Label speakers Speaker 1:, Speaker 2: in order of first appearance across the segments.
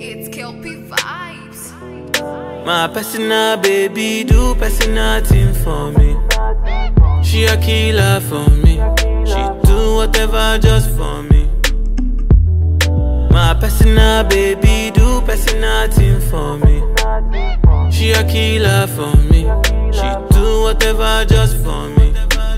Speaker 1: It's Kelpie Vibes.
Speaker 2: My personal baby do personal thing for me. She a killer for me. She do whatever just for me. My personal baby do personal thing for me. She a killer for me. She do whatever just for me.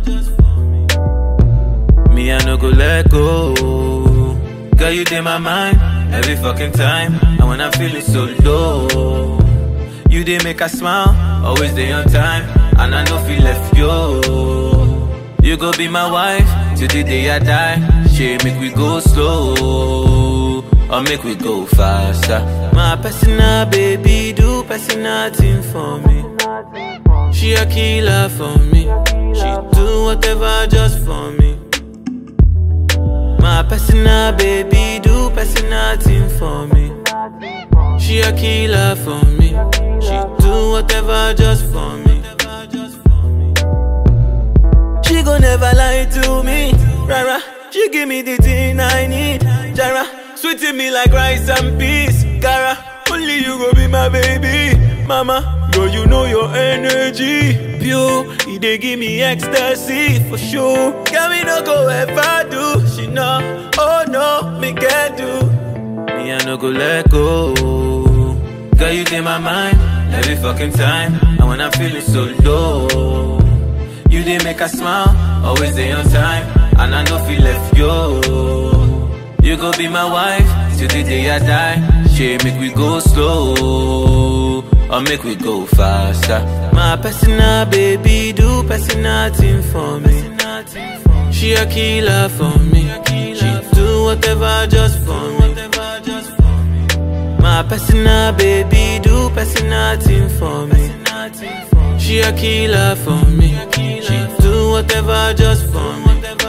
Speaker 2: Me I no go let go. Girl you in my mind every fucking time. And when I'm feeling so low. You did make a smile, always day on time, and I know feel left yo. You go be my wife till the day I die. She make we go slow, or make we go faster. My personal baby do personal thing for me. She a killer for me. She do whatever just for me. My personal baby do personal thing for me. She a killer for me. She do whatever just for me. She gon' never lie to me. Rara, she give me the thing I need. Jara, sweeting me like rice and peas. Cara, only you go be my baby. Mama, girl, you know your energy. Pure, it dey give me ecstasy for sure. Can we no go ever do? She know, oh no, me can do. Me I no go let go. Girl, you in my mind every fucking time. And when I'm feeling so low, you did make a smile, always day on time. And I know feel left yo. You go be my wife till the day I die. She make we go slow, or make we go faster. My personal baby do personal thing for me. She a killer for me. She do whatever just for me. My personal baby do personal thing for me. She a killer for me. She do whatever just for me.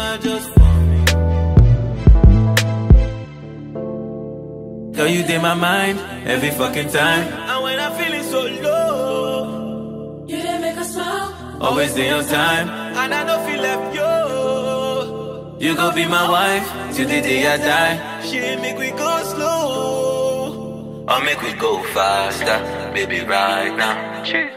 Speaker 2: Girl, you in my mind every fucking time. And when I'm feeling so low,
Speaker 3: You didn't make us smile.
Speaker 2: always day on time. And I don't feel left yo. You go be my wife till the day I die. She make we go slow, or make we go faster, baby, right now.